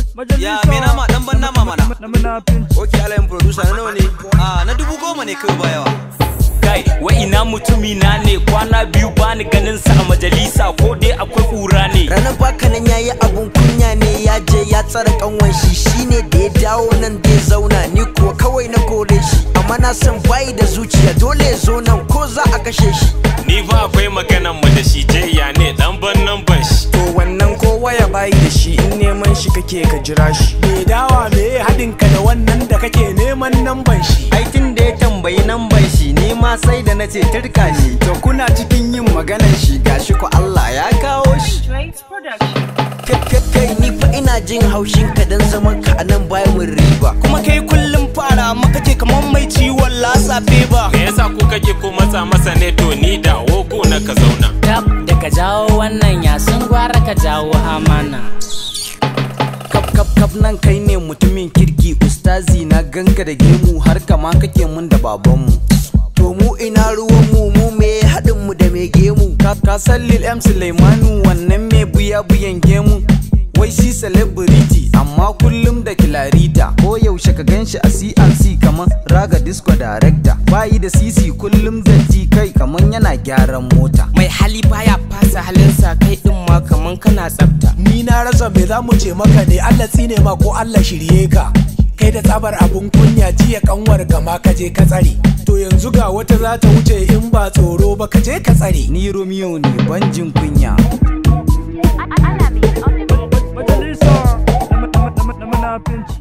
Ya me nama dan ban nama mana. Ok alayin producer na nawa ne? Ah na dubu goma ne kawai ba yawa. kai wa ina mutumi na ne kwana biyu bani ganin sa a majalisa ko dai akwai kura ne ranar baka nan yayi abun kunya ne ya je ya tsara kanwan shi shine da ya dawo nan da ya zauna ni kuwa kawai na kore shi amma na san bayi da zuciya dole ya zo nan ko za a kashe shi Ni fa akwai maganan mu da shi je ya ne dan ban nan ban shi. To wannan kowa ya bayi da shi in neman shi kake ka jira shi. Me dawa me haɗin ka da wannan da kake neman namban shi aikin da ya tambayi namban shi ni ma sai da na ce turka shi To kuna cikin yin maganar shi gashi ko Allah ya kawo shi. Drake's production. Kai- kai kai ni fa ina jin haushin ka dan zaman ka a nan bayan mun riba Kuma kai kullum fara maka ce kamar mai ciwon lasa ba. Me yasa ku kake ko matsa masa ne to ni da wogo na ka zauna. tab da ka jawo wannan yasun gwara ka jawo amana Kap kap kap nan kai ne mutumin kirki ustazi na ganka da gemu har kama kake mun da babanmu. to mu ina ruwan mu mu me haɗin mu da me gemu Ka ka san Lil M Sulaimanu wannan me buya buyan gemu. Wai shi celebrity amma kullum da kilarita ko yaushe ka ganshi a CNC kamar raga disco director bayi da sisi kullum da ji kai kamar yana gyaran mota mai hali baya fasa halinsa kai din ma kaman kana tsafta Ni na rasa me za mu ce maka ne Allah tsine ma ko Allah shirye ka Kai da tsabar abun kunya jiya kanwar ka ma ka je ka tsare To yanzu ga wata za ta wuce in ba tsoro ba ka je ka tsare ni Romeo ne banjin kunya Alamin on the mix. Majalisa na munafinci